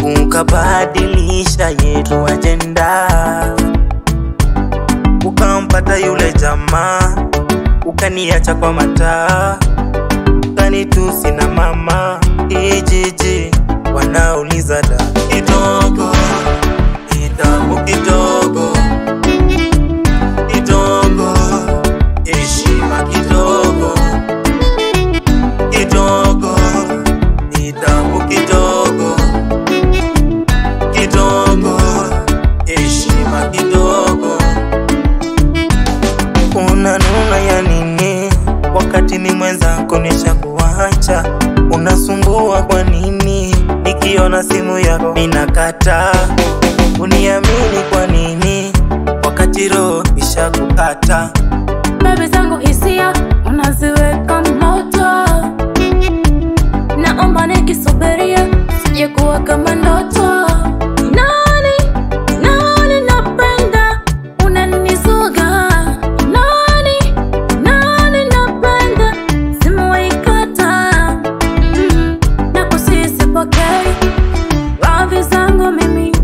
ukabadilisha yetu ajenda, ukampata yule jamaa, ukaniacha kwa mataa, ukanitusi na mama ijiji, wanauliza da kidogo, kitabu kidogo kidogo, heshima kidogo kidogo, nidhamu kidogo kidogo, heshima kidogo. Unanuna ya nini wakati mi mwenzako nishakuacha? Unasumbua kwa nini? Nikiona simu yako ninakata. Uniamini kwa nini wakati roho ishakukata? Baby zangu hisia unaziweka moto, naomba nikisubiria sije kuwa kama ndoto. Nani nani napenda unanisuga, nani nani napenda simu waikata, mm, na kusisipokei radhi zangu mimi